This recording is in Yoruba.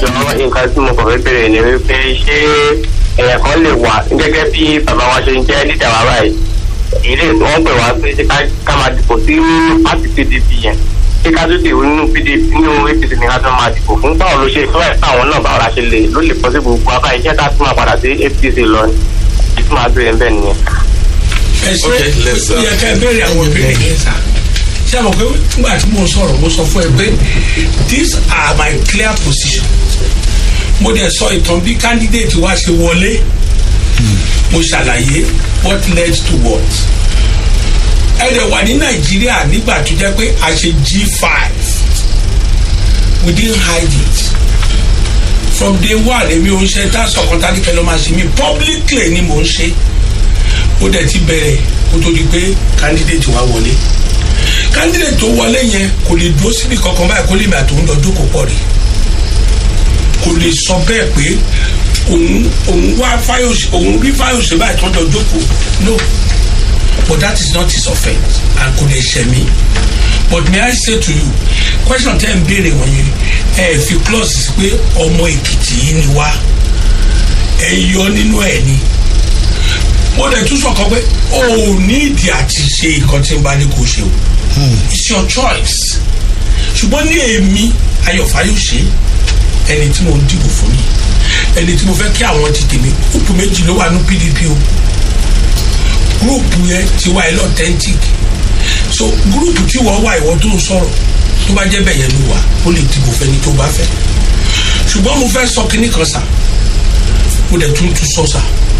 ẹjọ́ nǹkan tí mo kàn fẹ́ bèrè ni wípé ṣé èèyàn kan lè wà gẹ́gẹ́ bí bàbá wa ṣe ń jẹ́ lídà wa báyìí ilé wọn pè wá pé ṣé ká- ká máa dìbò sí pàtì pdp yẹn ṣé ká tó dìbò nínú pdp nínú apc ní ká tó máa dìbò fún báwo ló ṣe fẹ́ àwọn náà báwo la ṣe lè ló lè pọ́ sí gbogbo abá iṣẹ́ ká tún máa padà sí apc lọ ni èyí tó máa bèrè ń bẹ̀ nìyẹn. ẹ ṣe Okay, let's, ó uh, yẹ ká ẹ béèrè àwọn ìbéèrè yẹn sá ṣé àmọ̀ pé nígbà tí mo sọ̀rọ̀ mo sọ fún ẹ pé these are my clear position mo dẹ̀ sọ ìtàn bí candidate wa ṣe wọlé mo ṣàlàyé what led to what ẹ dẹ̀ wà ní nàìjíríà nígbà tó jẹ́ pé a ṣe g five we didn't hide it from day one èmi ò ń ṣe tá sọ̀kan tá ní kẹlẹ́ máa ṣe mí publicly ni mò ń ṣe ó dẹ̀ ti bẹ̀rẹ̀ kó tó di pé candidate wa wọlé candidate tó wọlé yẹn kò lè dúró síbi kankan báyìí kó lè mi àtòun lọ jókòó pọ̀ rí kò lè sọ bẹ́ẹ̀ pé òun òun wá fáyọsẹ òun rí fáyọsẹ báyìí tó ń lọ jókòó no but that is not his offence and kò lè ṣẹ mí but may I say to you question tẹ́ ń béèrè wọ̀nyí ẹ fi clause sí pé ọmọ èkìtì yìí ni wá ẹ yọ nínú ẹ ni mo dẹ̀ tún sọ̀kan pé o ò ní ìdí àti ṣe nǹkan tí n bá ní kó ṣe o it's your choice ṣùgbọ́n ní èmi ayọ̀fáyọ̀ṣe ẹni tí mo ń dìbò fún mi ẹni tí mo fẹ́ kí àwọn ti tèmi gúrùpù méjì ló wà ní pdp o gúrùpù yẹn ti wá ẹ authentic so gúrùpù tí wọ́n wá ìwọ tó ń sọ̀rọ̀ tó bá jẹ́ bẹ́ẹ̀ yẹn ló wà ó lè dìbò fẹ́ni tó bá fẹ́ ṣùgbọ́n mo fẹ́ sọ kinní kan sà mo dẹ̀ tún tún sọ sà